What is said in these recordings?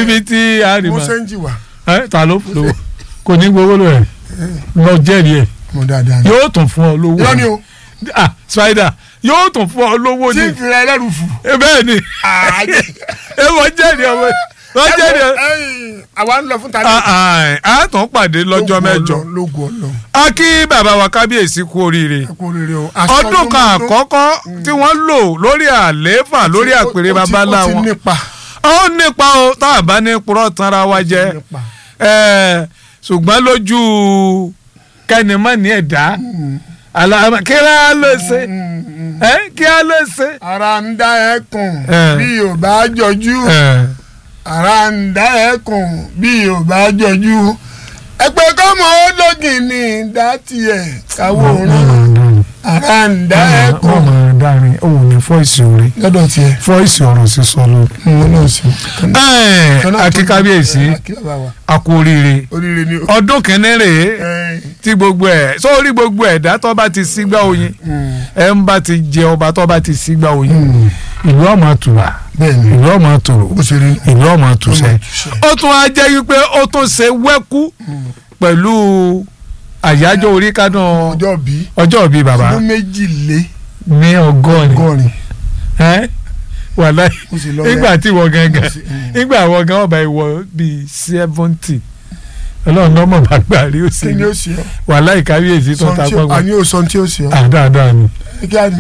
níbi tí a rí mo ma sẹ́ńjì wá ẹ ta ló lówó kò ní gbowó lọ rẹ lọ jẹ́rìí ẹ̀ mo dáadáa ni. yóò tún fún ọ lówó irọ́ ni o ah spider yóò tún fún ọ lówó tí ni n fi ra ẹlẹ́rù fù. Eh, bẹ́ẹ̀ ni ẹ wọ́n jẹ́rìí ọmọ wọ́n jẹ́rìí ọ. ẹ̀yin àwa ń lọ fún tani. Ah, ah, a tún pàdé lọ́jọ́ mẹ́jọ lógun ọlọ́run a kí bàbá wa kábíyèsí kú oríire ẹ kú oríire o. ọdún kan àkọ́kọ́ tí wọ́n lò lórí àlééfà lórí àpèrè babalá ó ti wọn nípa. ó nípa o tá a bá ní purọ́ tanra wa jẹ nípa. ẹ ṣùgbọ́n lójú kẹ́nìmọ́ni ẹ̀dá àlàmà kí á ló ṣe ẹ kí á ló ṣe. ara ń dá ẹkùn Eh. bí ò bá jọjú ẹ ara ń dá ẹkùn bí ò bá jọjú ẹgbẹ́ kọ́mọ ológin ní ìdá tiẹ̀ káwọ́ òórùn ara ń dá ẹkùn wọ́n máa dárin ó ní fọ́ìsì orí lọ́dọ̀ tiẹ̀ fọ́ìsì ọ̀rọ̀ sísọ ló. mo náà sí. akí kábíyèsí a kú oríire oríire ni o. ọdún kìíní rèé Eh, tí gbogbo ẹ̀ sórí gbogbo ẹ̀dá tó bá ti sígbà oyin mm, ẹ̀ ń bá ti jẹ ọba tó bá ti sígbà oyin ìlú ọmọ tùwà bẹ́ẹ̀ ni ìlú ọmọ tòrò bó ṣe rí ìlú ọmọ tùṣẹ Ọmọ tùṣẹ. ó tún á jẹ́ wípé ó tún ṣe wẹ́kú pẹ̀lú àyájọ́ orí kádùn ọjọ́ bí ọjọ́ bíi bàbá ọdún méjì lé ní ọgọ́rin ọgọ́rin ẹ́ wàláì mo sì lọ nígbà tí wọ́n gangan Mo sì- mm. nígbà wọ́n gan ọba ìwọ bíi seventy ọlọ́run náà mọ̀ bá gbà rí òsì kí ni ó ṣe ọ wàláì kábíyèsí tó ta Sọ tí ó- gbọ́ngbọ́n àní ò sọ tí ó ṣe ọ àdáadáa ni kí á ní.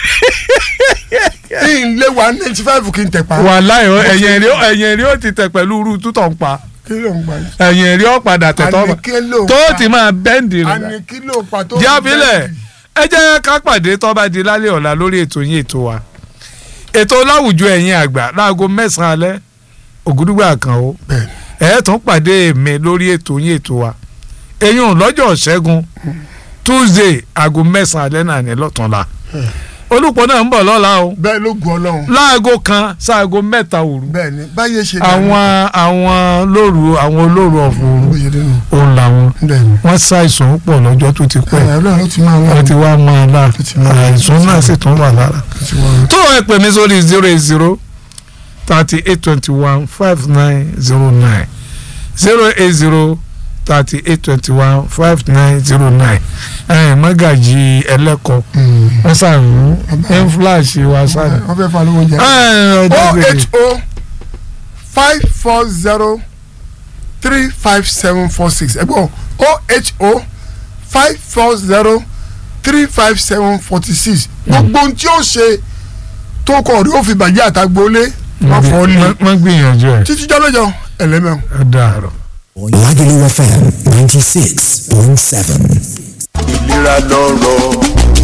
kí n lé one ninety five kí n tẹ̀ pa wàláì ọ- ẹ̀yìn rí ẹ̀yìn rí ó ti tẹ̀ pẹ̀lú irú tútọ̀ ń pa kí ló ń gbà yìí. ẹ̀yìn rí ó padà tẹ̀ tọ́ àní kí ló ń tó pa ti máa bẹ́ǹdì rẹ̀ àní kí ló ń pa tó. jẹ́ àbílẹ̀ ẹ jẹ́ ká pàdé tó bá di lálẹ́ ọ̀la lórí ètò yín ètò wa ètò láwùjọ ẹ̀yin àgbà láago mẹ́sàn-án alẹ́ ògúdúgbà kan o bẹ́ẹ̀ ẹ tún pàdé mi lórí ètò yín ètò wa eyín lọ́jọ́ ṣẹ́gun tuesday aago mẹ́sàn-án alẹ́ náà ní lọ́túnla olùpọ̀ náà ń bọ̀ lọ́la o bẹ́ẹ̀ ló gun ọlọ́run láago kan sáago mẹ́ta òru bẹ́ẹ̀ ni báyé ṣe àwọn àwọn lóru àwọn olóru ọ̀fun bó òru ṣe dé nù òun làwọn bẹ́ẹ̀ ni. wọ́n ṣàìsàn pọ̀ lọ́jọ́ tó ti pẹ́ ẹ ọlọ́run ló ti máa wọ́n wọ́n ti wá máa la ti máa la. àìsàn náà sì tún wà lára. ti wọ́n. tó ẹ pè mí sórí zero eight zero thirty eight twenty one five nine zero nine zero eight zero thirty eight twenty one five nine zero nine ẹ̀ mọ́gàjì ẹlẹ́kọ̀ọ́ wọ́n sàrún ẹ̀ ń fúláṣí wa sáré. wọ́n fẹ́ fa lówó jẹ. ẹ̀ ọjọ́ o gbèdé eight o five four zero three five seven four six ẹ̀gbọ́n o eight o five four zero three five seven forty six gbogbo ohun tí ó ṣe tó kọ̀ rí ó fi bàjẹ́ àtàgbólé wọ́n fọ́ ní wọ́n gbìyànjú ẹ̀ títí jọ́lọ́jọ́ ẹlẹ́mẹ̀ọ́. ẹ̀ dàrọ̀. Lagelu FM 96.7. ìlera lọ́rọ̀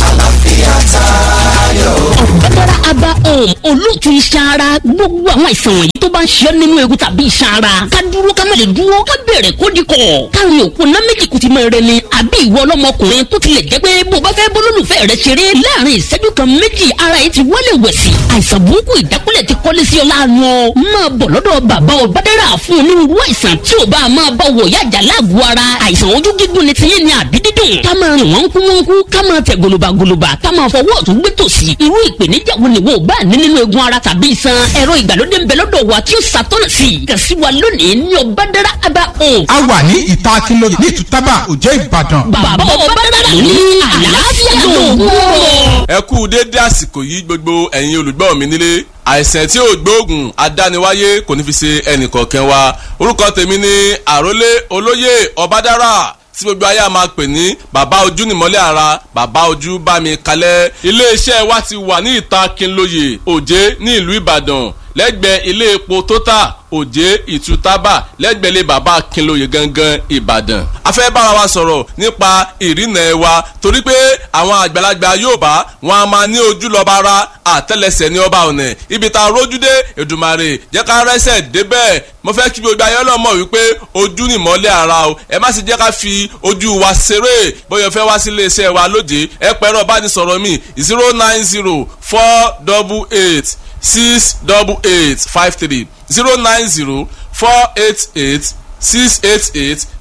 ọ̀gbẹ́dára aba home olóòtú iṣan ara gbogbo àwọn àìsàn wọ̀nyí tó bá ń ṣe ọ́ nínú egun tàbí iṣan ara ká dúró ká má lè dúró ká bẹ̀rẹ̀ kó di kọ̀ káàrin òkú ná méjì kùtì mọ́ ẹrẹ ni àbí ìwọ ọlọ́mọkùnrin tó tilẹ̀ jẹ́ pé bó bá fẹ́ bólólùfẹ́ rẹ ṣeré láàrin ìṣẹ́jú kan méjì ara yìí ti wọlé wẹ̀sì àìsàn burúkú ìdákúlẹ̀ ti kọ́lé sí ọ láàánú ọ máa bọ̀ lọ́dọ̀ bàbá ọ̀gbẹ́dára fún onírúurú àìsàn tí ò bá máa bá wọ̀ yájà láàgọ̀ ara àìsàn ojú gígùn ni tiyín ni àbí dídùn ká máa rìn wọ́n kú wọ́n kú ká máa tẹ̀ gòlòbàgòlòbà ká máa fọwọ́ ọ̀tún gbé tòsì irú ìpèníjà wo ni wo ò bá ní nínú egun ara tàbí iṣan ẹ̀rọ ìgbàlódé ń bẹ lọ́dọ̀ wa tí ó ṣàtọ́nà sí i kàn sí wa lónìí ní ọ̀bádára aba home a wà ní ìta akínlóye ní ìtútàbà òjẹ́ ìbàdàn. bàbá ọ̀bádára ní àlàáfíà lòun ẹ kú déédé àsìkò yìí gbogbo ẹ̀yin olùgbọ́ mi nílé àìsàn tí ò gbóògùn adániwáyé kò ní fi ṣe ẹnìkọ̀ọ̀kan wa orúkọ tèmi ni àrólé olóyè ọbádára tí gbogbo ayé a máa pè ní bàbá ojú nìmọ́lẹ̀ ara bàbá ojú bá mi kalẹ̀ iléeṣẹ́ wa ti wà ní ìta Kínlóye Òjé ní ìlú Ìbàdàn lẹ́gbẹ̀ẹ́ ilé epo Total Òjé Ìtútàbà lẹ́gbẹ̀ẹ́ ilé bàbá Kínlóye gangan Ìbàdàn. a fẹ́ bára wa sọ̀rọ̀ nípa ìrìnà ẹ̀ wa torí pé àwọn àgbàlagbà Yorùbá wọn a máa ní ojú lọ́ba ara àtẹ́lẹsẹ̀ ní ọba ọ̀nà ibi tá a rójú dé Èdùmàrè jẹ́ ká rẹ́sẹ̀ débẹ̀ mo fẹ́ kí gbogbo ayé ọlọ́mọ wípé ojú ni ìmọ́lẹ̀ ara o ẹ má sì jẹ́ ká fi ojú wa ṣeré bóyá o fẹ́ wá sí iléeṣẹ́ wa lóde ẹ pẹ̀rọ bánisọ̀rọ̀ mi zero nine zero four double eight six double eight five three zero nine zero four eight eight six eight eight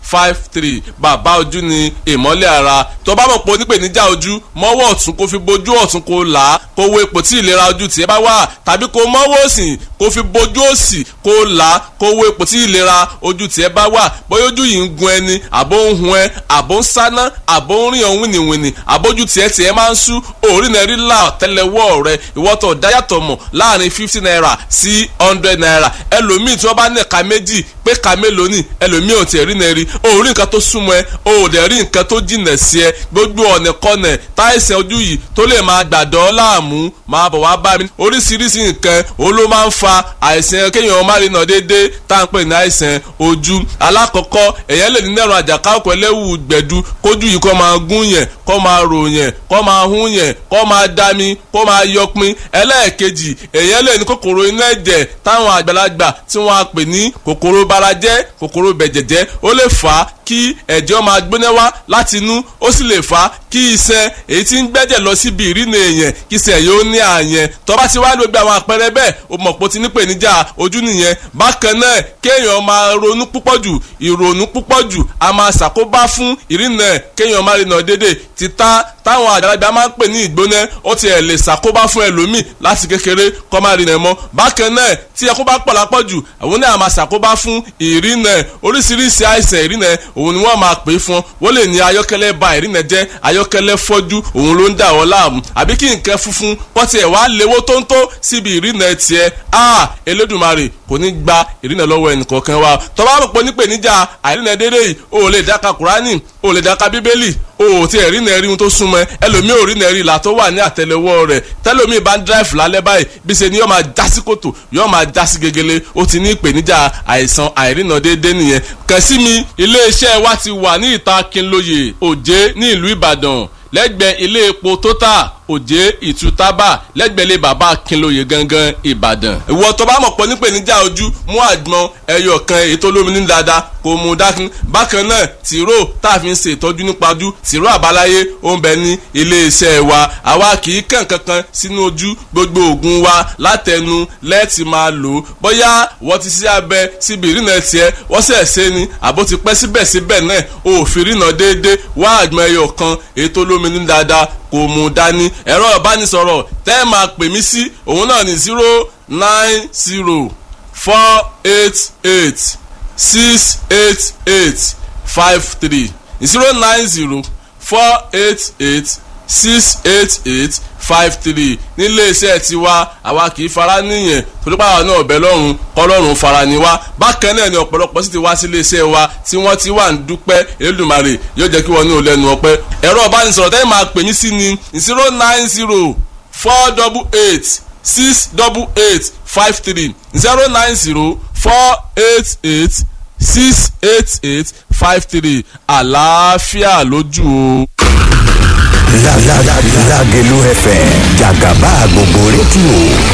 five three bàbá ojú ni ìmọ́lẹ̀ ara tó bá mọ̀ pé onípèníjà ojú mọ́wọ́ ọ̀tún kó fi bojú ọ̀tún kó là á kó wo ipò tí ìlera ojú tiẹ̀ bá wà tàbí kó mọ́wọ́ òsì kó fi bojú òsì kó là á kó wo ipò tí ìlera ojú tiẹ̀ bá wà bóyá ojú yìí ń gun ẹni àbó ń hun ẹ àbó ń sáná àbó ń rìn ọ̀hún wìnìwìnì àbójú tiẹ̀ tiẹ̀ máa ń sú òórì náà rí là tẹ́lẹ̀wọ́ rẹ ìwọ́tọ̀ dáyàtọ̀ mọ̀ láàrin fifty naira sí hundred naira ẹlòmíì tí wọ́n bá ní ẹ̀ka méjì pé ka mélòó ni ẹlòmíì ò tiẹ̀ rí náà rí òórì nǹkan tó súnmọ́ ẹ òòdẹ̀ rí nǹkan tó jìnà sí ẹ gbogbo ọ̀nà kọ́nà táìsàn ojú yìí tó lè máa gbàdọ́ láàmú máa bọ̀ wá bá mi oríṣiríṣi nǹkan òun ló máa ń fa àìsàn kéèyàn má rí nà déédéé tá à ń pè ní àìsàn ojú alákọ̀ọ́kọ́ èèyàn lè ní nẹ̀rùn àjàká ọkọ̀ ẹlẹ́wù gbẹ̀du kójú yìí kó máa gún yẹn kó máa rò yẹn kó máa hún yẹn kó máa dami kó máa yọpin ẹlẹ́ẹ̀kejì èèyàn lè ní kòkòrò inú ẹ̀jẹ̀ táwọn àgbàlagbà tí wọ́n á pè ní kòkòrò barajẹ́ kòkòrò bẹ̀jẹ̀jẹ́ ó lè fà á kí ẹ̀jẹ̀ máa gbóná wá láti inú ó sì lè fà á kí iṣan èyí tí ń gbẹ́jẹ̀ lọ síbi ìrìnà èèyàn kí iṣan yóò ní àyẹn tó bá ti wá gbogbo àwọn àpẹẹrẹ bẹ́ẹ̀ o mọ̀ pé o ti ní ìpèníjà ojú nìyẹn bákan náà kéèyàn máa ronú púpọ̀ jù ìrònú púpọ̀ jù a máa ṣàkóbá fún ìrìnà kéèyàn máa rìnà dédé títà táwọn àgbàlagbà máa ń pè ní ìgbóná ó ti ẹ̀ lè ṣàkóbá fún ẹlòmíì láti kékeré kó máa rìnà mọ́ bákan náà tí ẹkún bá pọ̀ lápọ̀ jù àwọn náà máa ṣàkóbá fún ìrìnà oríṣiríṣi àìsàn ìrìnà òun ni wọ́n máa pè é fún wọ́n lè ní ayọ́kẹ́lẹ́ ba ìrìnà jẹ́ ayọ́kẹ́lẹ́ fọ́jú òun ló ń dà wọ́n láàmú àbí kí nǹkan funfun wọ́n tiẹ̀ wá léwó tóńtó síbi ìrìnà tiẹ̀ a Elédùmarè kò ní gba ìrìnà lọ́wọ́ ẹnìkọ̀ọ̀kan wa tó bá mọ̀ pé nípèníjà àìrìnà dédé yìí o ò lè dáka Kùránì o ò lè dáka Bíbélì o ò tí ẹ̀ rí nẹ́ẹ̀rí ohun tó súnmọ́ ẹlòmíì ò rí nẹ́ẹ̀rí ìlà tó wà ní àtẹlẹwọ́ rẹ̀ tẹlòmíì bá ń dráìfù lálẹ́ báyìí bí ṣe ni yóò máa já sí kòtò yóò máa já sí gegele ó ti ní ìpèníjà àìsàn àìrìnà déédéé nìyẹn kàn sí mi iléeṣẹ́ wa ti wà ní ìta Kínlóye Òjé ní ìlú Ìbàdàn lẹ́gbẹ̀ẹ́ ilé epo Total òjé ìtútábà lẹ́gbẹ̀lẹ́ bàbá akínlóye gangan ìbàdàn. ìwọ tó bá mọ̀ pọ̀ nípèníjà ojú mú àgbọn ẹyọ kan èyí tó lómi ní dáadáa kò mú dákun. bákan náà tìró tá a fi ń ṣe ìtọ́jú nípa ojú tìró àbáláyé ó ń bẹ ní iléeṣẹ́ wa àwa kì í kàn kankan sínú ojú gbogbo oògùn wa látẹnu lẹ́ẹ̀tì máa lò ó bóyá wọ́n ti ṣe abẹ síbi ìrìnà tiẹ̀ wọ́n sẹ̀ ṣe ni àbó ti pẹ́ síbẹ̀síbẹ̀ náà òfin ìrìnà déédéé wá àgbọn ẹyọ kan èyí tó lómi ní dáadáa kò mú dání ẹ̀rọ ìbánisọ̀rọ̀ tẹ́ ẹ máa pè mí sí òun náà ní zero nine zero four eight eight six eight eight five three zero nine zero four eight eight six eight eight five three nílé iṣẹ́ tiwa àwa kì í fara níyẹn torí pàwọn náà ọ̀bẹ lọ́rùn kọ́lọ́run fara ni wá bákan náà ni ọ̀pọ̀lọpọ̀ sì ti wá sí ilé iṣẹ́ wa tí wọ́n ti wà ń dúpẹ́ Elédùmarè yóò jẹ́ kí wọ́n ní ò lẹ́nu ọpẹ́ ẹ̀rọ ìbánisọ̀rọ̀ tẹ́lẹ̀ máa pè mí sí ni zero nine zero four double eight six double eight five three zero nine zero four eight eight six eight eight five three àlàáfíà lójú o. Lágẹ̀lú FM jàgàbá gbogbo rédíò